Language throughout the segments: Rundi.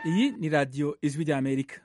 iyi ni radiyo ijwi ry'amerika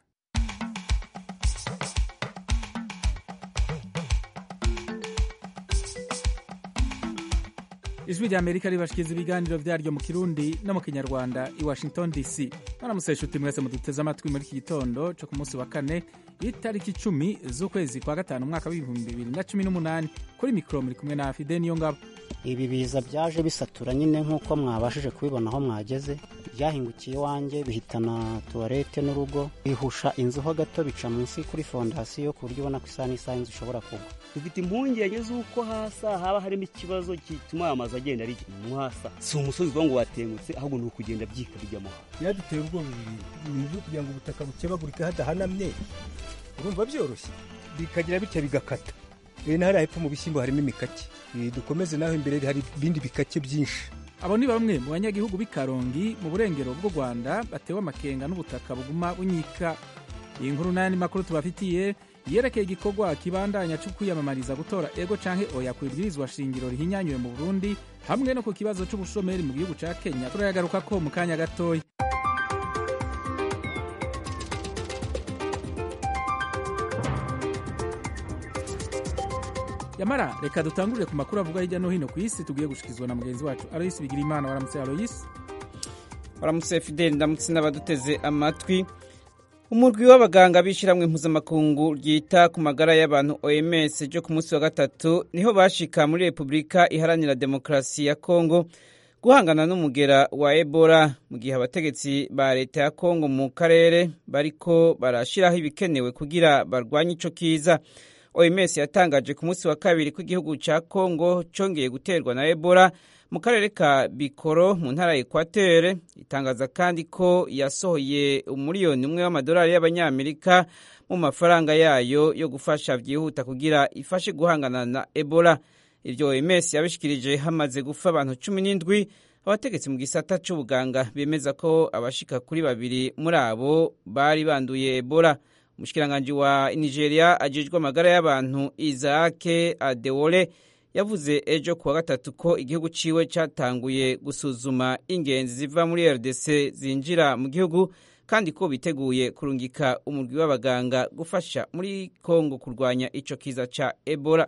ijwi ry'amerika ribashikiriza ibiganiro vyaryo mu kirundi no mu kinyarwanda i washington dc mwaramutse nshuti mwese muduteze amatwi muri iki gitondo co ku munsi wa kane itariki icumi z'ukwezi kwa gatanu umwaka w'ibihumbi bibiri na cumi n'umunani kuri mikoro muri kumwe na fide niyo ngabo ibi biza byaje bisatura nyine nk'uko mwabashije kubibona aho mwageze byahingukiye iwanjye bihitana tuwarete n'urugo bihusha inzu ho gato bica munsi kuri fondasiyo ku buryo ubona ko isaha n'isaha inzu ishobora kugwa dufite impungenge z'uko hasa haba harimo ikibazo gituma aya mazu agenda ari mu hasa si umusozi uvuga ngo watengutse ahubwo ni ukugenda byika bijyamo hasi biraduteye ubwoba bibiri ni ibyo kugira ngo ubutaka bukebagurike hadahanamye urumva byoroshye bikagira bitya bigakata rero na hariya hepfo mu bishyimbo harimo imikake dukomeze naho imbere hari ibindi bikake byinshi abo ni bamwe mu banyagihugu b'i karongi mu burengero bw'u rwanda batewe amakenga n'ubutaka buguma bunyika iyi nkuru n'ayandi makuru tubafitiye yerekeye igikorwa kibandanya cyo kwiyamamariza gutora ego canke oya ku ibwirizwa shingiro rihinyanyuwe mu burundi hamwe no ku kibazo c'ubushomeri mu gihugu ca kenya turayagarukako mu kanya gatoya yamara reka dutangurire ku makuru avuga hirya no hino ku isi tugiye gushikizwa na mugenzi wacu aloyisi bigira imana waramutse aloyisi waramutse fideli ndamutse n'abaduteze amatwi umurwi w'abaganga b'ishyirahamwe mpuzamakungu ryita ku magara y'abantu oms ryo ku munsi wa gatatu niho bashika muri repubulika iharanira demokarasi ya kongo guhangana n'umugera wa ebola mu gihe abategetsi ba leta ya kongo mu karere bariko barashyiraho ibikenewe kugira barwanye ico kiza oms yatangaje ku munsi wa kabiri ko igihugu ca kongo congeye guterwa na ebola mu karere ka bikoro mu ntara ya ekwatere itangaza kandi ko yasohoye umuriyoni umwe w'amadolari y'abanyamerika mu mafaranga yayo yo gufasha byihuta kugira ifashe guhangana na ebola ibyo oms yabishikirije hamaze gufa abantu cumi n'indwi abategetsi mu gisata c'ubuganga bemeza ko abashika kuri babiri muri abo bari banduye ebola umushikiranganji wa nigeria ajejwe amagara y'abantu isaake adewole yavuze ejo kuwa gatatu ko igihugu ciwe catanguye gusuzuma ingenzi ziva muri rdc zinjira mu gihugu kandi ko biteguye kurungika umurwi w'abaganga gufasha muri kongo kurwanya ico kiza ca ebola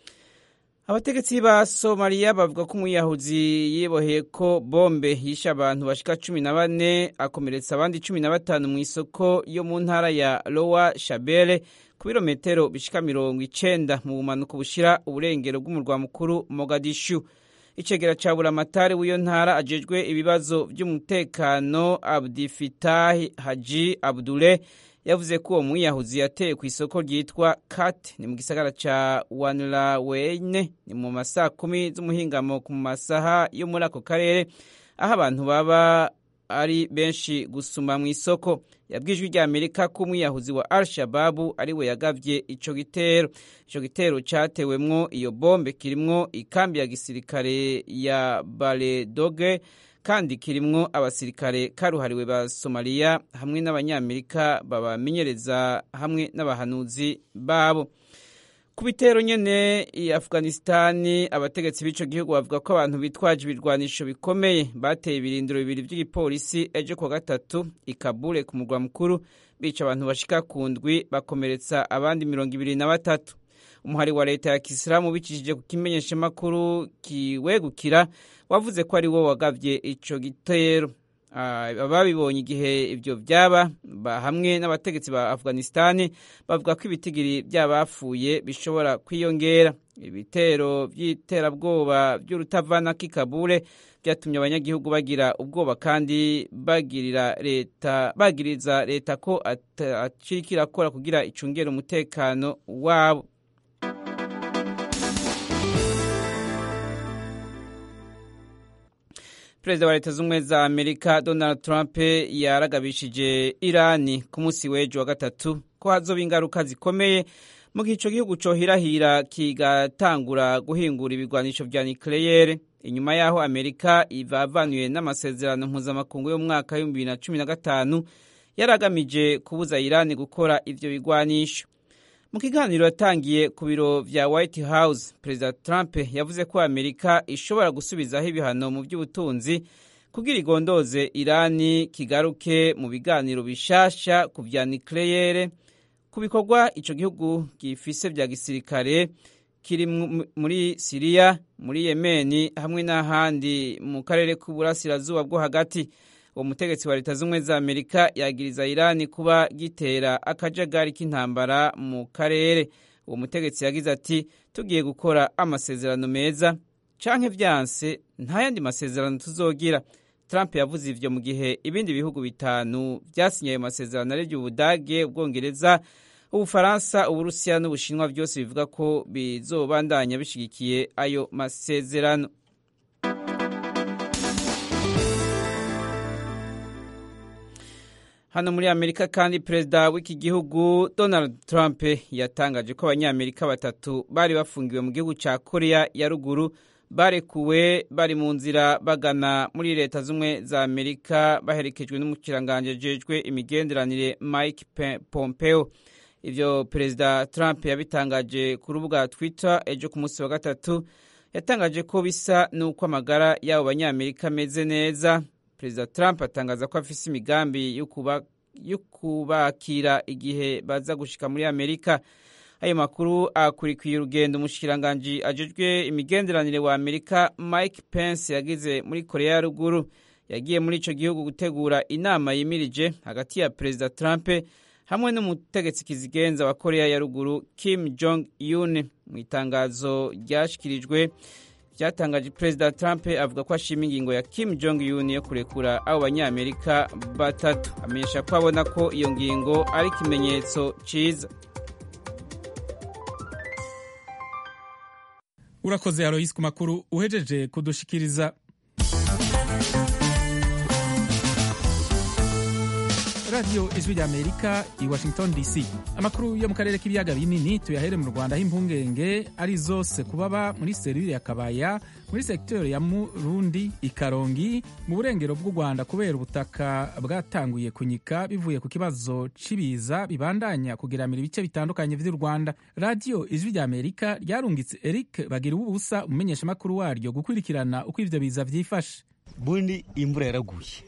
abategetsi ba somaliya bavuga ko umuyahuzi yiboheye ko bombe yishe abantu bashika cumi na bane akomeretsa abandi cumi na batanu mu isoko yo mu ntara ya lowa shabele ku birometero bishika mirongo icenda mu bumanuko bushira uburengero bw'umurwa mukuru mogadishu icegera ca buramatari w'iyo ntara ajejwe ibibazo vy'umutekano abdifitahi haji abdule yavuze ko uwo mwiyahuzi yateye ku isoko ryitwa kat ni mu gisagara ca wanlaweyne ni mu masaha kumi z'umuhingamo ku masaha yo muri ako karere aho abantu baba ari benshi gusuma mu isoko yabwijwe rya amerika ko umwiyahuzi wa al shababu ari we yagavye ico gitero ico gitero catewemwo iyo bombe kirimwo ikambi ya gisirikare ya baledoge kandi kirimwo abasirikare karuhariwe ba somaliya hamwe n'abanyamerika babamenyereza hamwe n'abahanuzi babo ku bitero nyene i afghanistani abategetsi b'ico gihugu bavuga ko abantu bitwaje ibirwanisho bikomeye bateye ibirindiro bibiri vy'igipolisi ejo kuwa gatatu i kabule ku murwa mukuru bica abantu bashika ku ndwi bakomeretsa abandi mirongo ibiri na batatu umuhari wa leta ya kisilamu bicishije ku kimenyeshamakuru kiwegukira wavuze ko ari wo wagavye ico gitero ababibonye igihe ibyo byaba hamwe n'abategetsi ba afghanistani bavuga ko ibitigiri by'abapfuye bishobora kwiyongera ibitero by'iterabwoba by'urutavana k'ikabure byatumye abanyagihugu bagira ubwoba kandi bagirira leta bagiriza leta ko akiriko irakora kugira icungere umutekano wabo perezida wa leta z'ubumwe za amerika donald trump yaragabishije irani ku munsi w'ejo wa gatatu ko hazoba ingaruka zikomeye mu gihe ico gihugu cohirahira kigatangura guhingura ibigwanisho vya nikleyere inyuma y'aho amerika ivavanuye n'amasezerano mpuzamakungu y'umwaka w'ibihumbi bibiri na cumi na gatanu yari agamije kubuza irani gukora ivyo bigwanisho mu kiganiro yatangiye ku biro vya white house perezida trump yavuze ko amerika ishobora gusubizaho ibihano mu by'ubutunzi kugira igondoze irani kigaruke mu biganiro bishasha ku vya nucleaire ku bikorwa ico gihugu gifise vya gisirikare kiri muri siriya muri yemeni hamwe n'ahandi mu karere k'uburasirazuba bwo hagati uwo mutegetsi wa leta z'ubumwe za amerika yagiriza irani kuba gitera akajagari k'intambara mu karere uwo mutegetsi yagize ati tugiye gukora amasezerano meza canke vyanse nta yandi masezerano tuzogira trump yavuze ivyo mu gihe ibindi bihugu bitanu vyasinye ayo masezerano arivyo ubudage ubwongereza ubufaransa uburusiya n'ubushinwa byose bivuga ko bizobandanya bishigikiye ayo masezerano hano muri amerika kandi perezida w'iki gihugu donald trump yatangaje ko abanyamerika batatu bari bafungiwe mu gihugu cya korea ya ruguru barekuwe bari mu nzira bagana muri leta z'ubumwe za amerika baherekejwe n'umukiranganje jejwe imigenderanire mike pompeo ivyo perezida trump yabitangaje ku rubuga twitter ejo ku munsi wa gatatu yatangaje ko bisa n'uko amagara y'abo banyamerika ameze neza perezida trump atangaza ko afise imigambi yo kubakira igihe baza gushika muri amerika ayo makuru akurikiye urugendo umushikiranganji ajejwe imigenderanire wa amerika mike pence yagize muri korea ya ruguru yagiye muri ico gihugu gutegura inama yimirije hagati ya perezida trump hamwe n'umutegetsi kizigenza wa korea ya ruguru kim jong un mu itangazo ryashikirijwe byatangaje perezida trump avuga ko ashima ingingo ya kim jong un yo kurekura abo banyamerika batatu amenyesha ko abona ko iyo ngingo ari ikimenyetso ciza urakoze aloyisi ku makuru uhejeje kudushikiriza radiyo ijwi rya amerika i washington dc amakuru yo mu karere k'ibiyaga binini tuyahere mu rwanda aho impungenge ari zose kubaba muri serire ya kabaya muri segiteri ya murundi ikarongi mu burengero bw'u rwanda kubera ubutaka bwatanguye kunyika bivuye ku kibazo c'ibiza bibandanya kugeramira ibice bitandukanye vy'u rwanda radiyo ijwi rya amerika ryarungitse eric bagira ubusa umumenyeshamakuru waryo gukurikirana uko ivyo biza vyifashe bundi imvura yaraguye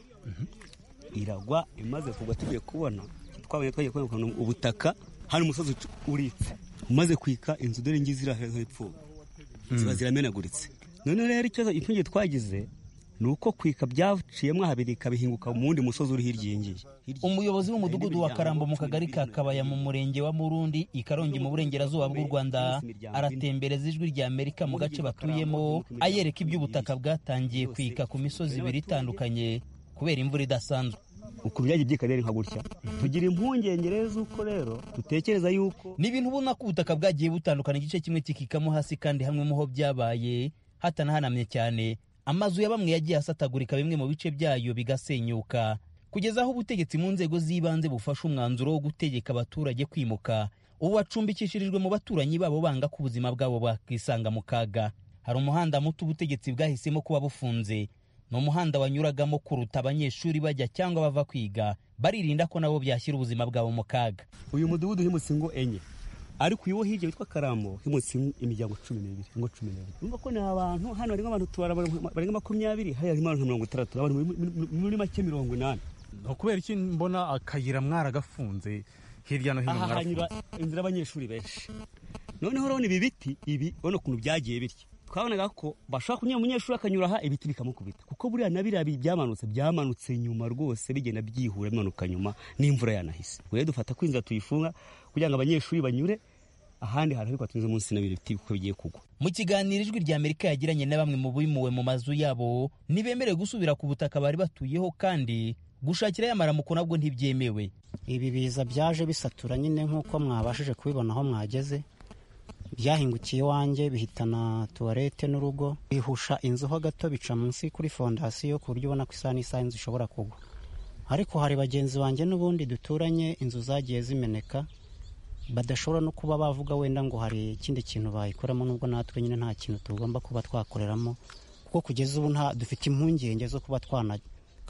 iragwa imaze kugwa tugiye kubona twabonye twagiye kubona ubutaka hano umusozi uritse umaze kwika inzu dore ngizi iri hepfo ziba ziramenaguritse none rero ikibazo impungenge twagize ni uko kwika byaciyemo habiri ikabihinguka mu wundi musozi uri hirya ngiyi umuyobozi w'umudugudu wa karambo mu kagari ka kabaya mu murenge wa murundi ikarongi mu burengerazuba bw'u rwanda aratembereza ijwi rya amerika mu gace batuyemo ayereka iby'ubutaka bwatangiye kwika ku misozi ibiri itandukanye kubera imvura idasanzwe ukuntu byagiye byika rero nka gutya tugira impungenge rero z'uko rero dutekereza yuko ni ibintu ubona ko ubutaka bwagiye butandukana igice kimwe kikikamo hasi kandi hamwe mu ho byabaye hatanahanamye cyane amazu ya bamwe yagiye asatagurika bimwe mu bice byayo bigasenyuka kugeza aho ubutegetsi mu nzego z'ibanze bufashe umwanzuro wo gutegeka abaturage kwimuka ubu bacumbikishirijwe mu baturanyi babo banga ko ubuzima bwabo bwakisanga mu kaga hari umuhanda muto ubutegetsi bwahisemo kuba bufunze ni umuhanda wanyuragamo kuruta abanyeshuri bajya cyangwa bava kwiga baririnda ko nabo byashyira ubuzima bwabo mu kaga uyu mudugudu himutse ingo enye ariko uyu wo hirya witwa karambo himutse imiryango cumi n'ibiri ingo cumi n'ibiri urumva ko ni abantu hano harimo abantu tubara barenga makumyabiri hariya harimo abantu mirongo itandatu abantu muri make mirongo inani ni ukubera iki mbona akayira mwaragafunze hirya no hino aha hanyura inzira y'abanyeshuri benshi noneho urabona ibi biti ibi urabona ukuntu byagiye bityo twabonaga ko bashobora kunyura umunyeshuri akanyura aha ibiti bikamukubita kuko buriya na biriya byamanutse byamanutse nyuma rwose bigenda byihura bimanuka nyuma n'imvura yanahise rero dufata ko inzira tuyifunga kugira ngo abanyeshuri banyure ahandi hantu ariko tunyuze munsi n'ibiri biti kuko bigiye kugwa mu kiganiro ijwi rya amerika yagiranye na bamwe mu bimuwe mu mazu yabo ntibemerewe gusubira ku butaka bari batuyeho kandi gushakirayo amaramuko nabwo ntibyemewe ibi biza byaje bisatura nyine nk'uko mwabashije kubibona aho mwageze byahingukiye iwanjye bihitana tuwarete n'urugo bihusha inzu ho gato bica munsi kuri fondasiyo ku buryo ubona ko isaha n'isaha inzu ishobora kugwa ariko hari bagenzi banjye n'ubundi duturanye inzu zagiye zimeneka badashobora no kuba bavuga wenda ngo hari ikindi kintu bayikoramo nubwo natwe nyine nta kintu tugomba kuba twakoreramo kuko kugeza ubu dufite impungenge zo kuba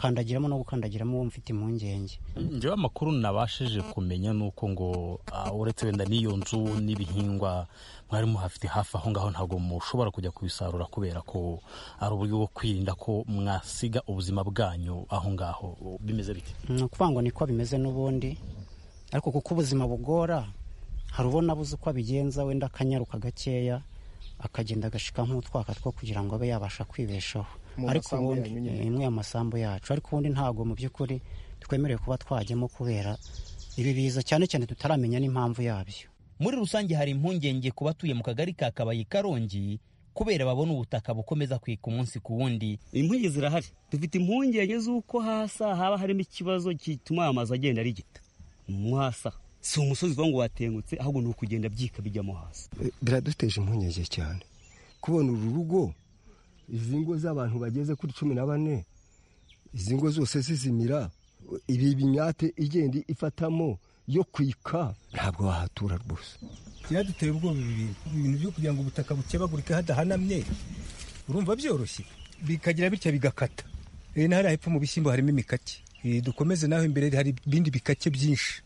kandagiramo no gukandagiramo uwo mfite impungenge njyewe amakuru nabashije kumenya ni uko ngo ah, uretse wenda n'iyo nzu n'ibihingwa mwari muhafite hafi aho ngaho ntabwo mushobora kujya kubisarura kubera ko ari uburyo bwo kwirinda ko mwasiga ubuzima bwanyu aho ngaho bimeze bite ni ukuvuga ngo niko bimeze n'ubundi ariko kuko ubuzima bugora hari ubona abuze uko abigenza wenda akanyaruka gakeya akagenda agashika nk'utwaka two kugira ngo abe yabasha kwibeshaho Mu ariko masambu ubundi yanyu nyine. eh, imwe y'amasambu yacu ariko ubundi ntabwo mu by'ukuri twemerewe kuba twajyamo kubera ibi biza cyane cyane tutaramenya n'impamvu yabyo muri rusange hari impungenge ku batuye mu kagari ka kabayi karongi kubera babona ubutaka bukomeza kwika umunsi ku wundi impungenge zirahari dufite impungenge z'uko hasa haba harimo ikibazo gituma aya mazu agenda arigita mo hasa si umusozi uvuga ngo watengutse ahubwo ni ukugenda byika bijyamo hasi biraduteje impungenge cyane kubona uru rugo izi ngo z'abantu bageze kuri cumi na bane izi ngo zose zizimira ibi binyate igenda ifatamo yo kwika ntabwo wahatura rwose byaduteye ubwoba ibi bintu ibintu byo kugira ngo ubutaka bukebagurike hadahanamye urumva byoroshye bikagira bitya bigakata Eh, na hariya hepfo mu bishyimbo harimo imikake Eh, dukomeze naho imbere hari ibindi bikake byinshi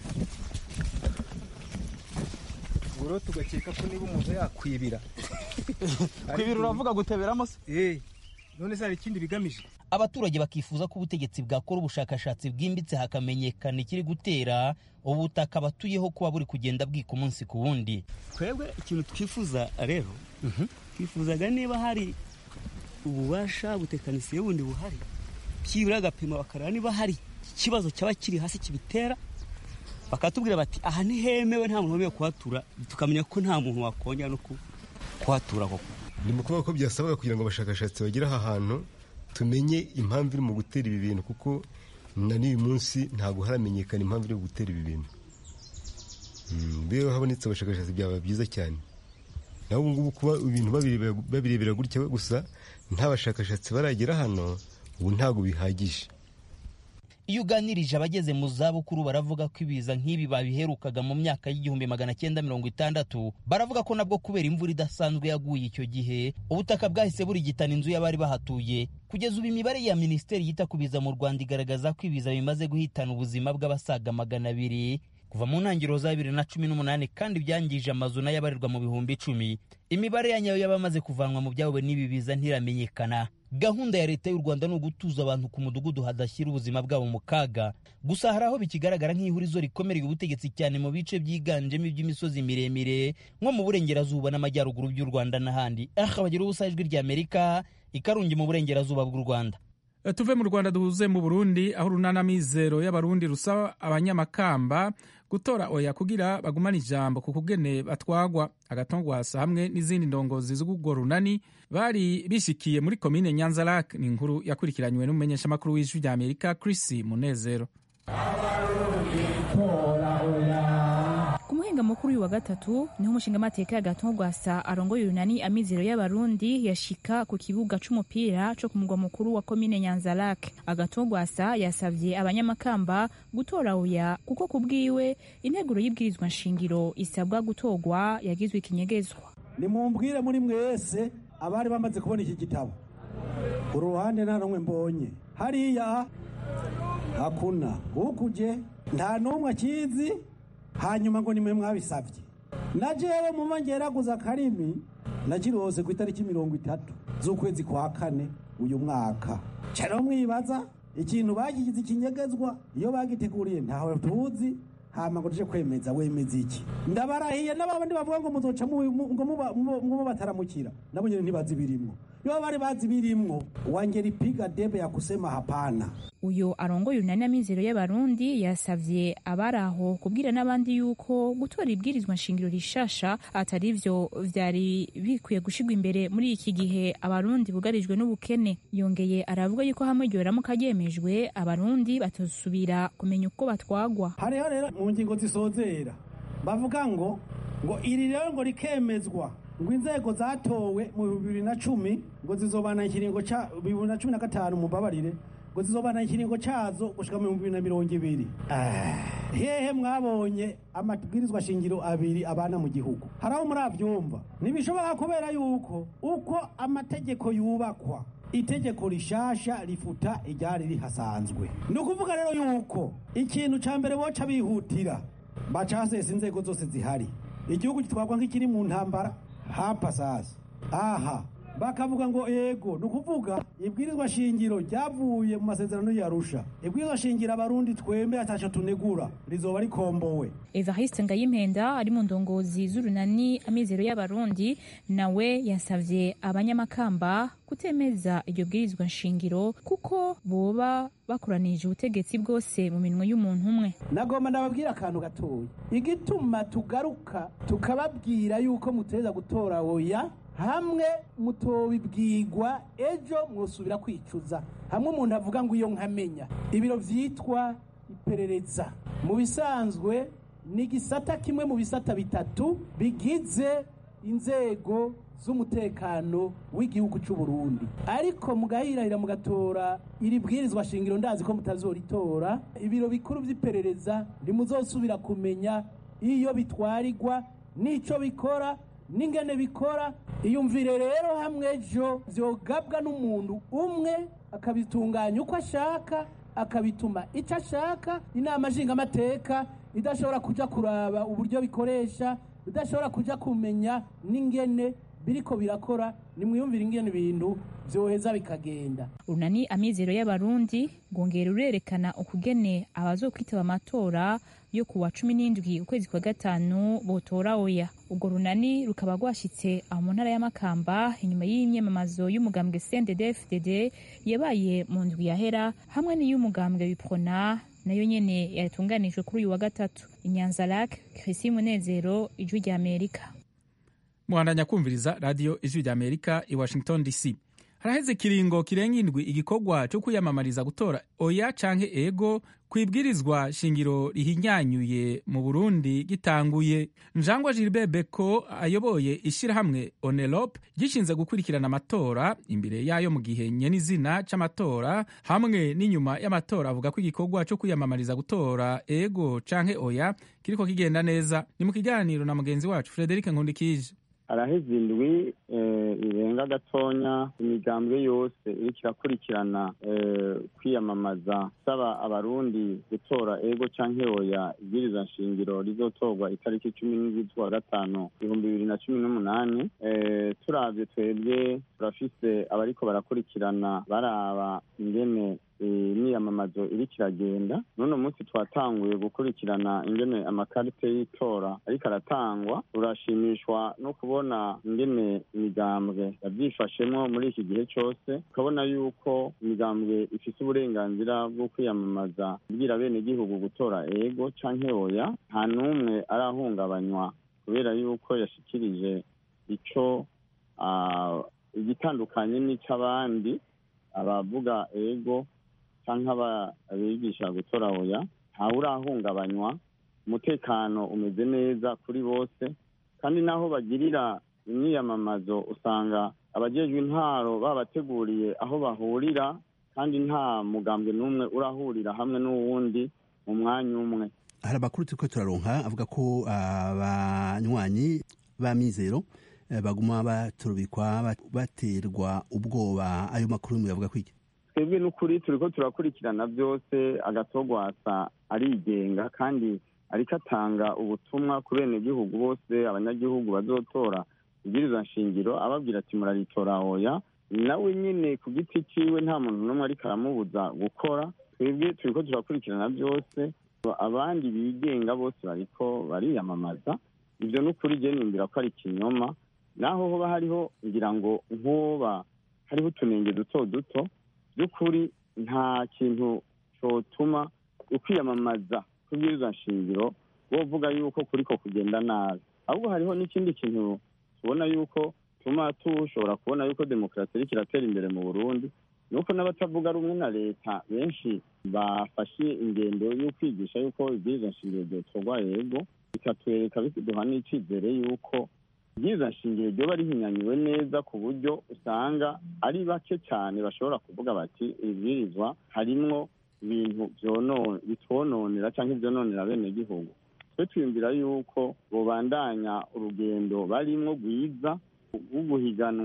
ubwo rero tugakeka ko niba umuntu yakwibira kwibira uravuga guteberamo se Eh, none se hari ikindi bigamije abaturage bakifuza ko ubutegetsi bwakora ubushakashatsi bwimbitse hakamenyekana ikiri gutera ubutaka batuyeho kuba buri kugenda bwika umunsi ku wundi twebwe ikintu twifuza rero twifuzaga niba hari ububasha butekanisiye bundi buhari byibura agapima bakareba niba hari ikibazo cyaba kiri hasi kibitera bakatubwira bati aha ntihemewe nta muntu wemewe kuhatura tukamenya ko nta muntu wakongera no ku- kuhatura koko ni mu kuvuga ko byasabwa kugira ngo abashakashatsi bagere aha hantu tumenye impamvu iri mu gutera ibi bintu kuko na n'uyu munsi ntabwo haramenyekana impamvu iri mu gutera ibi bintu Mm, iyo habonetse abashakashatsi byaba byiza cyane naho ubu ngubu kuba ibintu babireba- babirebera gutya gusa nta bashakashatsi baragera hano ubu ntabwo bihagije iyo uganirije abageze mu zabukuru baravuga ko ibiza nk'ibi babiherukaga mu myaka y'igihumbi magana cyenda mirongo itandatu baravuga ko nabwo kubera imvura idasanzwe yaguye icyo gihe ubutaka bwahise burigitana inzu y'abari bahatuye kugeza ubu imibare ya minisiteri yita ku biza mu rwanda igaragaza ko ibiza bimaze guhitana ubuzima bw'abasaga magana abiri kuva mu ntangiriro za bibiri na cumi n'umunani kandi byangije amazu nayo abarirwa mu bihumbi icumi imibare ya nyayo y'abamaze kuvanwa mu byabo n'ibi biza ntiramenyekana gahunda ya leta y'u rwanda ni ugutuza abantu ku mudugudu hadashyira ubuzima bwabo mu kaga gusa hari aho bikigaragara nk'ihurizo rikomereye ubutegetsi cyane mu bice byiganjemo iby'imisozi miremire nko mu burengerazuba n'amajyaruguru by'u rwanda n'ahandi aha bagira ubusa ijwi ry'amerika ikarungi mu burengerazuba bw'u rwanda Eh, tuve mu rwanda duhuze mu burundi aho urunana mizero y'abarundi rusaba abanyamakamba gutora oya kugira bagumane ijambo ku kugene batwagwa agatongwasa hamwe n'izindi ndongozi z'urwo runani bari bishikiye muri komine nyanza lak ni inkuru yakurikiranywe n'umumenyeshamakuru w'ijwi rya amerika chris munezero ku muhinga mukuru uyu wa gatatu niho umushingamateka y'agatongwasa arongoye urunani amizero y'abarundi yashika ku kibuga c'umupira co ku mugwa mukuru wa komine nyanzarake agatongwasa yasavye abanyamakamba gutora oya kuko ku bwiwe integuro y'ibwirizwa nshingiro isabwa gutorwa yagizwe ikinyegezwa nimumbwire muri mwese abari bamaze kubona iki gitabo uru ruhande nta n'umwe mbonye hariya hakuna ukuje nta n'umwe akizi hanyuma ngo nimwe mwabisabye na jewe muba ngeraguza akarimi nakirose ku itariki mirongo itatu z'ukwezi kwa kane uyu mwaka cyane mwibaza ikintu bagigize ikinyegezwa iyo bagiteguriye ntaho tuzi hama ngo tuje kwemeza wemeza iki ndabarahiye n'abandi bavuga ngo muzoca mu- mu- ngo muba- mu- muba bataramukira nabo nyene ntibazi birimwo iyo bari bazi birimwo wangelipiga debe ya kusema hapana uyu arongoye urunani amizero y'abarundi yasavye abari aho kubwira n'abandi yuko gutora ibwirizwa nshingiro rishasha atari vyo vyari bikwiye gushirwa imbere muri iki gihe abarundi bugarijwe n'ubukene yongeye aravuga yuko hamwe iryo ramuka ryemejwe abarundi batosubira kumenya uko batwagwa hariho rero mu ngingo zisozera bavuga ngo ngo iri rero ngo rikemezwa ngo inzego zatowe mu bibiri na cumi ngo zizobana ikiringo ca bibiri na cumi na gatanu mubabarire ngo zizobana ikiringo cazo gushika mu bibiri na mirongo ibiri Ah, hehe mwabonye amabwirizwa shingiro abiri abana mu gihugu hari aho muravyumva ntibishobora kubera yuko uko amategeko yubakwa itegeko rishasha rifuta iryari rihasanzwe ni ukuvuga rero yuko ikintu ca mbere boca bihutira bacasesa inzego zose zihari igihugu gitwarwa nk'ikiri mu ntambara hapa sasa aha bakavuga ngo ego ni ukuvuga ibwirizwa shingiro ryavuye mu masezerano yarusha ibwirizwa shingiro abarundi twembe ataco tunegura rizoba rikombowe evariste ngayimpenda ari mu ndongozi z'urunani amizero y'abarundi nawe yasavye abanyamakamba kutemeza iryo bwirizwa nshingiro kuko boba bakoranije ubutegetsi bwose mu minwe y'umuntu umwe nagomba ndababwira akantu gatoya igituma tugaruka tukababwira yuko muteza gutora oya hamwe mutobibwirwa ejo mwosubira kwicuza hamwe umuntu avuga ngo iyo nkamenya ibiro vyitwa iperereza mu bisanzwe ni igisata kimwe mu bisata bitatu bigize inzego z'umutekano w'igihugu cy'u Burundi ariko mugahirahira mugatora iri bwirizwa shingiro ndazi ko mutazoritora ibiro bikuru by'iperereza ntimuzosubira kumenya iyo bitwarirwa n'ico bikora n'ingene bikora iyumvire rero hamwe ejo vyogabwa n'umuntu umwe akabitunganya uko ashaka akabituma icyo ashaka inama nshingamateka idashobora kuja kuraba uburyo bikoresha idashobora kuja kumenya n'ingene biriko birakora nimwiyumvire ingene ibintu vyoheza bikagenda urunani amizero y'abarundi rwongera rurerekana ukugene abazokwitaba amatora yo ku wa cumi n'indwi ukwezi kwa gatanu botora oya urwo runani rukaba rwashitse aho mu ntara y'amakamba inyuma y'imyamamazo y'umugambwe cndd-fdd yabaye mu ndwi yahera hamwe n'iy'umugambwe wiprona nayo nyene yatunganijwe kuri uyu wa gatatu inyanza Chrissy munezero ijwi rya amerika muhandanya kumviriza radiyo ijwi rya amerika i washington dc haraheze ikiringo kirenga indwi igikorwa cyo kwiyamamariza gutora oya canke ego kwibwirizwa shingiro rihinyanyuye mu burundi gitanguye njangwa gilbert beko ayoboye ishirahamwe onelope gishinze gukurikirana amatora imbere yayo mu gihe nyenizina c'amatora hamwe n'inyuma y'amatora avuga ko igikorwa cyo kwiyamamariza gutora ego canke oya kiriko kigenda neza ni mu kiganiro na mugenzi wacu frederic nkundikije araheze indwi irenga gatonya imigambwe yose iriko irakurikirana kwiyamamaza saba abarundi gutora ego canke oya ibwiriza nshingiro rizotorwa itariki cumi n'indwi z'ukwa gatanu ibihumbi bibiri na cumi n'umunani turavye twebwe turafise abariko barakurikirana baraba ingene imyiyamamazo iriko iragenda n'uno munsi twatanguye gukurikirana ingene amakarite y'itora ariko aratangwa turashimishwa no kubona ingene imigambwe yavyifashemwo muri iki gihe cose ukabona yuko imigambwe ifise uburenganzira bwo kwiyamamaza kubwira bene gihugu gutora ego canke oya nta n'umwe arahungabanywa kubera yuko yashikirije ico igitandukanye n'ic'abandi abavuga ego canke abigisha gutora oya ntawe urahungabanywa umutekano umeze neza kuri bose kandi naho bagirira imyiyamamazo usanga abajejwe intwaro babateguriye aho bahurira kandi nta mugambwe n'umwe urahurira hamwe n'uwundi mu mwanya umwe hari amakuru turiko turaronka avuga ko abanywanyi b'amizero baguma baturubikwa baterwa ubwoba ayo makuru muyavuga kwiki twebwe n'ukuri turiko turakurikirana byose agatogwasa arigenga kandi ariko atanga ubutumwa ku benegihugu bose abanyagihugu bazotora ibwirizwa nshingiro ababwira ati muraritora oya nawe nyine ku giti ciwe nta muntu n'umwe ariko aramubuza gukora twebwe turiko turakurikirana byose abandi bigenga bose bariko bariyamamaza ibyo n'ukuri je nimbira ko ari ikinyoma naho hoba hariho ngira ngo nkoba hariho utunenge duto duto by'ukuri nta kintu cyotuma ukwiyamamaza kubwirizwa nshingiro wovuga yuko kuriko kugenda nabi ahubwo hariho n'ikindi kintu tubona yuko tuma tushobora kubona yuko demokarasi iriko iratera imbere mu burundi nuko n'abatavuga rumwe na leta benshi bafashe ingendo yo kwigisha yuko ibwirizwa nshingiro ryotorwa yego bikatwereka biduha n'icizere yuko ibwirizwa nshingiro ryoba rihinyanyuwe neza ku buryo usanga ari bake cyane bashobora kuvuga bati ibwirizwa harimwo ibintu bitwononera cyangwa ibyononera bene gihugu twe twiyumvira yuko bobandanya urugendo barimwo rwiza rwo guhiganwa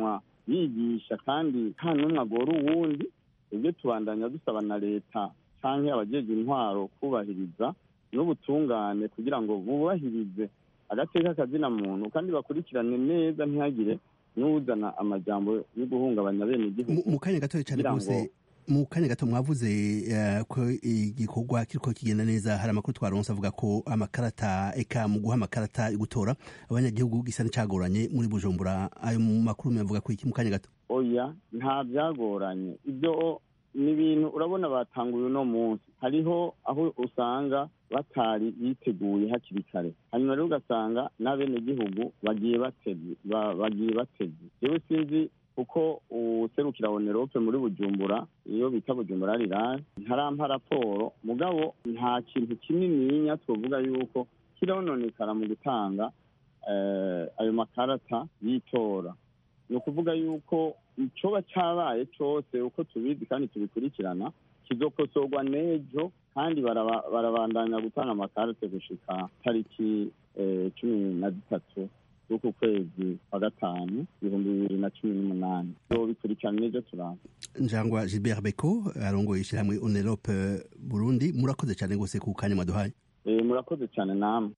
yigisha kandi nta n'umwe agora uwundi ibyo tubandanya dusaba na leta cyangwa abajeje intwaro kubahiriza n'ubutungane kugira ngo bubahirize agateka kazina muntu kandi bakurikirane neza ntihagire n'uzana amajambo yo guhungabanya bene igihugu mu kanya gatoya cyane kugira ngo- rwose mu kanya gato mwavuze eh, ko igikorwa kiriko kigenda neza hari amakuru twaronse avuga ko amakarata eka mu guha amakarata yo gutora abanyagihugu gisa n'icagoranye muri bujumbura ayo makuru mwavuga ko iki mu kanya gato oya nta byagoranye ibyo ni ibintu urabona batanguye uno munsi hariho aho usanga batari biteguye hakiri kare hanyuma rero ugasanga n'abenegihugu bagiye bateze ba- bagiye bateze yewe sinzi kuko userukira onerope muri bujumbura iyo bita bujumbura rirari ntarampa raporo mugabo nta kintu kinininya twovuga yuko kirononekara mu gutanga eh, ayo makarata y'itora ni ukuvuga yuko icoba cyabaye cyose uko tubizi kandi tubikurikirana kizokosorwa n'ejo kandi baraba- barabandanya gutanga amakarite gushika tariki eh, cumi na zitatu z'uku kwezi kwa gatanu ibihumbi bibiri na cumi n'umunani bikurikirana n'ejo turaba njangwa gilbert beko arongoye ishyirahamwe onerope burundi murakoze cyane rwose ku kanya mwaduhaye Eh, murakoze cyane namwe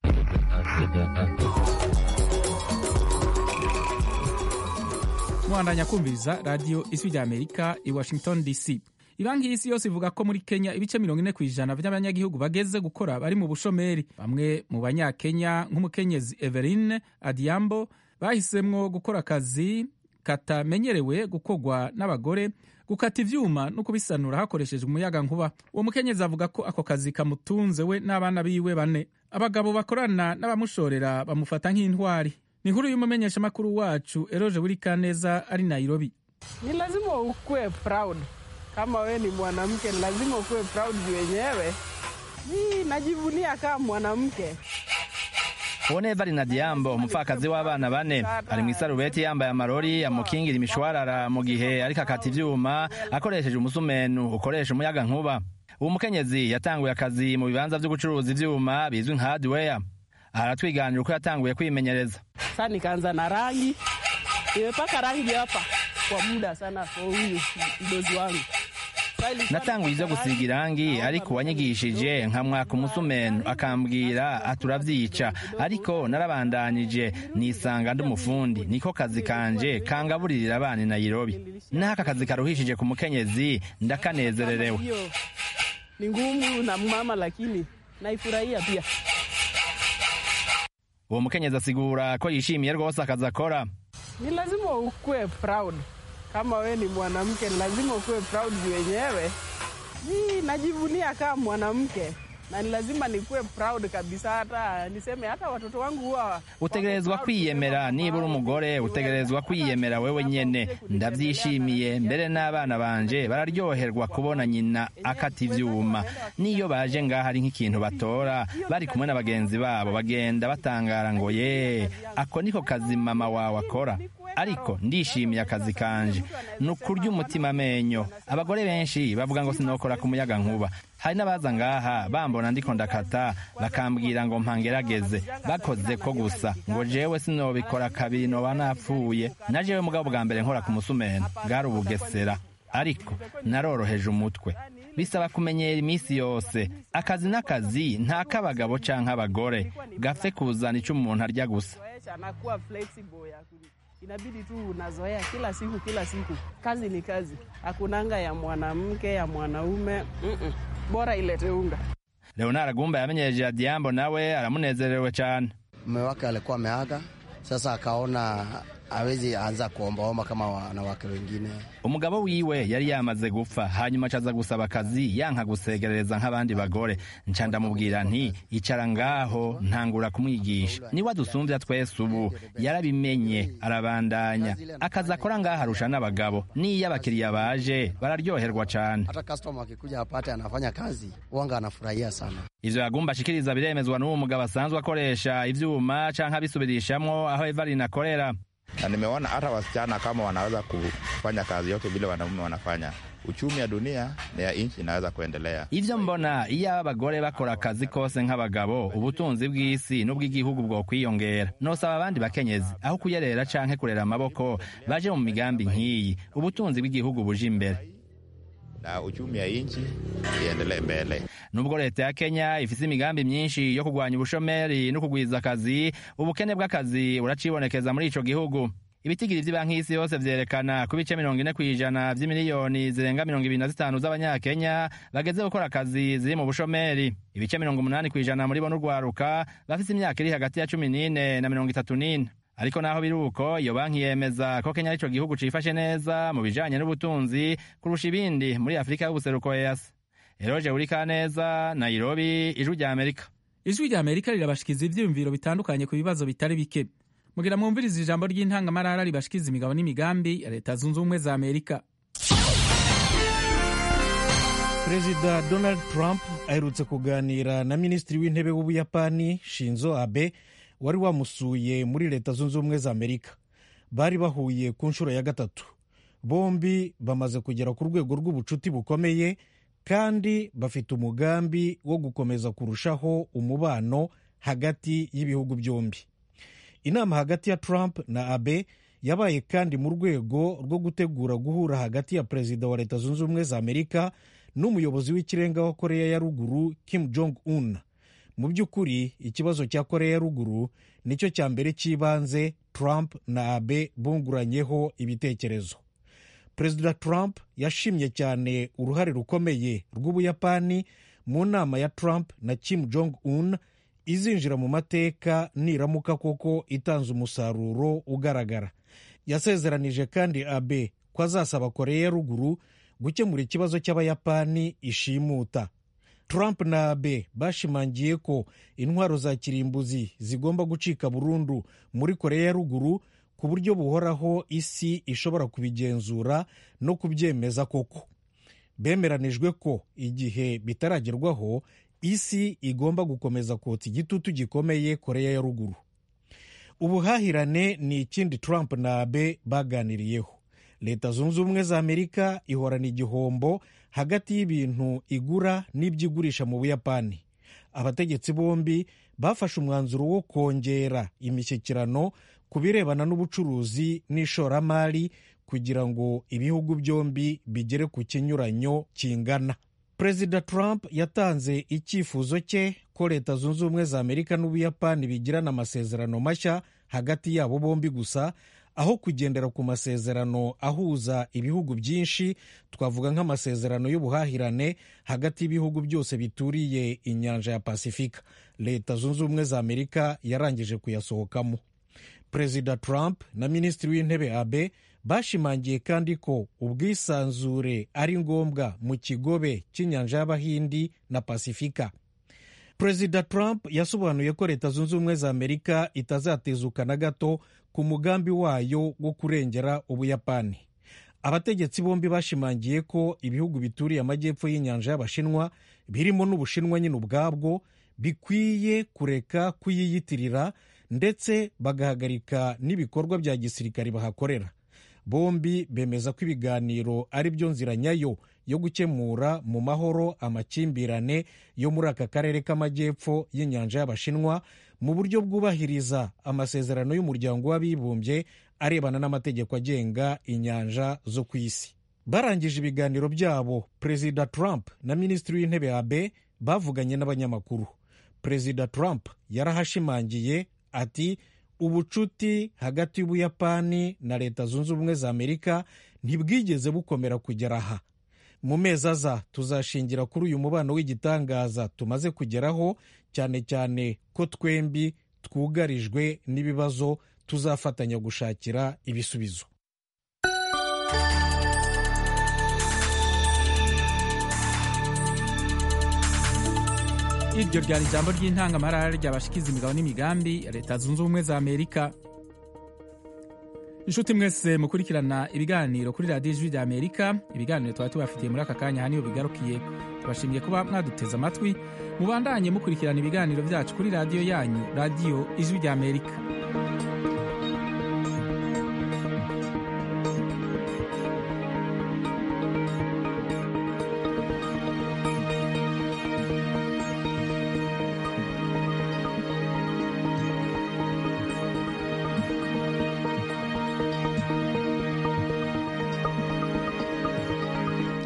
mwandanya kumviriza radiyo ijwi rya amerika i washington dc ibanki y'isi yose ivuga ko muri kenya ibice mirongo ine ku ijana by'abanyagihugu bageze gukora bari mu bushomeri bamwe mu banyakenya nk'umukenyezi everine adiambo bahisemwo gukora akazi katamenyerewe gukorwa n'abagore gukata ivyuma no kubisanura hakoreshejwe umuyaga nkuba uwo mukenyezi avuga ko ako kazi kamutunze we n'abana biwe bane abagabo bakorana n'abamushorera bamufata nk'intwari ni inkuru y'umumenyeshamakuru wacu eroje burikaneza ari nairobi ni lazima ukuwe proud kama we ni mwanamke ni lazima ukuwe proud juu wenyewe mi najivunia kama mwanamke Oneva Rinadiambo umupfakazi w'abana bane ari mu isarubeti yambaye amarori amukingira imishwarara mu gihe ariko akata ivyuma akoresheje umusumenu ukoresha umuyaga nkuba uwo mukenyezi yatanguye akazi mu bibanza vyo gucuruza ivyuma bizwi nka hardware aratwiganira uko yatanguye kwimenyereza sa nikaanza na rangi nimepaka rangi hapa kwa muda sana kwa huyu mdozi wangu Sa ilikuwa natanguye ivyo gusiga irangi ariko uwanyigishije nkamwaka umusumenu akambwira aturavyica ariko narabandanije nisanga ndi umufundi niko kazi kanje kangaburirira abana i nairobi n'aka kazi karuhishije ku mukenyezi ndakanezererewe hiyo ni ngumu na mama lakini naifurahia pia uwo mukenyezi asigura ko yishimiye rwose akazi akora ni lazima ukuwe proud kama we ni mwanamke ni lazima ukuwe proud juu wenyewe mi najivunia kama mwanamke na ni lazima nikuwe proud kabisa hata niseme hata watoto wangu huwa utegerezwa kwiyemera niba uri umugore utegerezwa kwiyemera wewe nyene ndavyishimiye mbere n'abana banje bararyoherwa kubona nyina akata ivyuma niyo baje ngaho ari nk'ikintu batora bari kumwe na bagenzi babo bagenda batangara ngo ye ako niko kazi mama wawe akora ariko ndishimiye akazi kanje ni ukurya umutima amenyo abagore benshi bavuga ngo sinokora ku muyaga nkuba hari n'abaza ngaha bambona ndiko ndakata bakambwira ngo mpangerageze bakoze ko gusa ngo jewe sinobikora kabiri noba napfuye na jewe mugabo bwa mbere nkora ku musumeno bwari ubugesera ariko naroroheje umutwe bisaba kumenyera iminsi yose akazi n'akazi nta k'abagabo canke abagore gapfe kuzana ico umuntu arya gusa Zoesha, anakuwa flexible ya ku- inabidi tu unazoea kila siku kila siku kazi ni kazi hakunanga ya mwanamke ya mwanaume Mm-mm. bora ilete unga leonard agumba yamenyereje adiambo nawe aramunezerewe cane mume wake alikuwa ameaga, sasa akaona hawezi anza kuombaomba kama wanawake wengine. umugabo wiwe yari yamaze gupfa hanyuma acaza gusaba akazi yanka gusegerereza nk'abandi bagore nca ndamubwira nti icara ngaho ntangura kumwigisha niwe adusumbya twese ubu yarabimenye arabandanya akazi akora ngaho arusha n'abagabo n'iyo abakiriya baje bararyoherwa cane Hata customer akikuja apate anafanya kazi, wanga anafurahia sana. ivyo yagumba ashikiriza biremezwa n'uwo mugabo asanzwe akoresha ivyuma canke abisubirishamwo aho evarine akorera na nimeona hata wasichana kama wanaweza kufanya kazi yote vile wanaume wanafanya, uchumi ya dunia na ya nchi inaweza kuendelea. ivyo mbona iyo abagore bakora akazi kose nk'abagabo ubutunzi bw'isi n'ubw'igihugu bwo kwiyongera nosaba abandi bakenyezi aho kuyerera canke kurera amaboko baje mu migambi nk'iyi ubutunzi bw'igihugu buje imbere na uchumi ya nchi iendelee mbele. nubwo leta ya kenya ifise imigambi myinshi yo kurwanya ubushomeri no kugwiza akazi ubukene bw'akazi buracibonekeza muri ico gihugu ibitigiri vy'ibanki y'isi yose vyerekana ko ibice mirongo ine kw'ijana vy'imiliyoni zirenga mirongo ibiri na zitanu z'abanyakenya bageze gukora akazi ziri mu bushomeri ibice mirongo umunani kw'ijana muri bo n'urwaruka bafise imyaka iri hagati ya cumi n'ine na mirongo itatu n'ine ariko naho biri uko iyo banki yemeza ko kenya arico gihugu cifashe neza mu bijanye n'ubutunzi kurusha ibindi muri afurika y'ubuseruko easi eroje urikaneza nairobi ijwi rya amerika ijwi rya amerika rirabashikiza ivyiyumviro bitandukanye ku bibazo bitari bike mugira mwumviriza ijambo ry'intangamarara ribashikiza imigabo n'imigambi ya leta zunze ubumwe za amerika perezida donald trump aherutse kuganira na minisitiri w'intebe w'ubuyapani shinzo abe wari wamusuye muri leta zunze ubumwe za amerika bari bahuye ku nshuro ya gatatu bombi bamaze kugera ku rwego rw'ubucuti bukomeye kandi bafite umugambi wo gukomeza kurushaho umubano hagati y'ibihugu byombi inama hagati ya trump na abe yabaye kandi mu rwego rwo gutegura guhura hagati ya perezida wa leta zunze ubumwe za amerika n'umuyobozi w'ikirenga wa koreya ya ruguru kim jong un mu by'ukuri ikibazo cya koreya ya ruguru nicyo cya mbere cy'ibanze trump na abe bunguranyeho ibitekerezo perezida trump yashimye cyane uruhare rukomeye rw'ubuyapani mu nama ya trump na kim jong un izinjira mu mateka niramuka koko itanze umusaruro ugaragara yasezeranije kandi abe ko azasaba koreya ya ruguru gukemura ikibazo cy'abayapani ishimuta trump na abe bashimangiye ko intwaro za kirimbuzi zigomba gucika burundu muri koreya ya ruguru ku buryo buhoraho isi ishobora kubigenzura no kubyemeza koko bemeranijwe ko igihe bitaragerwaho isi igomba gukomeza kotsa igitutu gikomeye koreya ya ruguru ubuhahirane ni ikindi trump na abe baganiriyeho leta zunze ubumwe za amerika ihorana igihombo hagati y'ibintu igura n'ibyo igurisha mu buyapani abategetsi bombi bafashe umwanzuro wo kongera imishyikirano ku birebana n'ubucuruzi n'ishoramari kugira ngo ibihugu byombi bigere ku kinyuranyo kingana perezida trump yatanze icyifuzo cye ko leta zunze ubumwe za amerika n'ubuyapani bigirana amasezerano mashya hagati yabo bombi gusa aho kugendera ku masezerano ahuza ibihugu byinshi twavuga nk'amasezerano y'ubuhahirane hagati y'ibihugu byose bituriye inyanja ya pasifika leta zunze ubumwe za amerika yarangije kuyasohokamo perezida trump na minisitiri w'intebe abe bashimangiye kandi ko ubwisanzure ari ngombwa mu kigobe cy'inyanja y'abahindi na pasifika perezida trump yasobanuye ko leta zunze ubumwe za amerika itazatezuka na gato ku mugambi wayo wo kurengera ubuyapani abategetsi bombi bashimangiye ko ibihugu bituriye amajyepfo y'inyanja y'abashinwa birimo n'ubushinwa nyine ubwabwo bikwiye kureka kuyiyitirira ndetse bagahagarika n'ibikorwa bya gisirikare bahakorera bombi bemeza ko ibiganiro ari byo nzira nyayo yo gukemura mu mahoro amakimbirane yo muri aka karere k'amajyepfo y'inyanja y'abashinwa mu buryo bwubahiriza amasezerano y'umuryango w'abibumbye arebana n'amategeko agenga inyanja zo ku isi barangije ibiganiro byabo perezida trump na minisitiri w'intebe abe bavuganye n'abanyamakuru perezida trump yarahashimangiye ati ubucuti hagati y'ubuyapani na leta zunze ubumwe za amerika ntibwigeze bukomera kugera aha mu mezi aza tuzashingira kuri uyu mubano w'igitangaza tumaze kugeraho cyane cyane ko twembi twugarijwe n'ibibazo tuzafatanya gushakira ibisubizo iryo ryari ijambo ry'intangamarara ryabashikiza imigabo n'imigambi ya leta zunze ubumwe za amerika inshuti mwese mukurikirana ibiganiro kuri radiyo ijwi rya amerika ibiganiro twari tubafitiye muri aka kanya haniyo bigarukiye tubashimiye kuba mwaduteze amatwi mubandanye mukurikirana ibiganiro byacu kuri radiyo yanyu radiyo ijwi rya amerika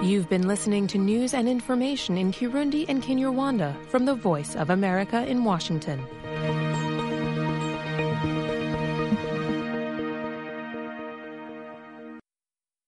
You've been listening to news and information in Kirundi and Kinyarwanda from the Voice of America in Washington.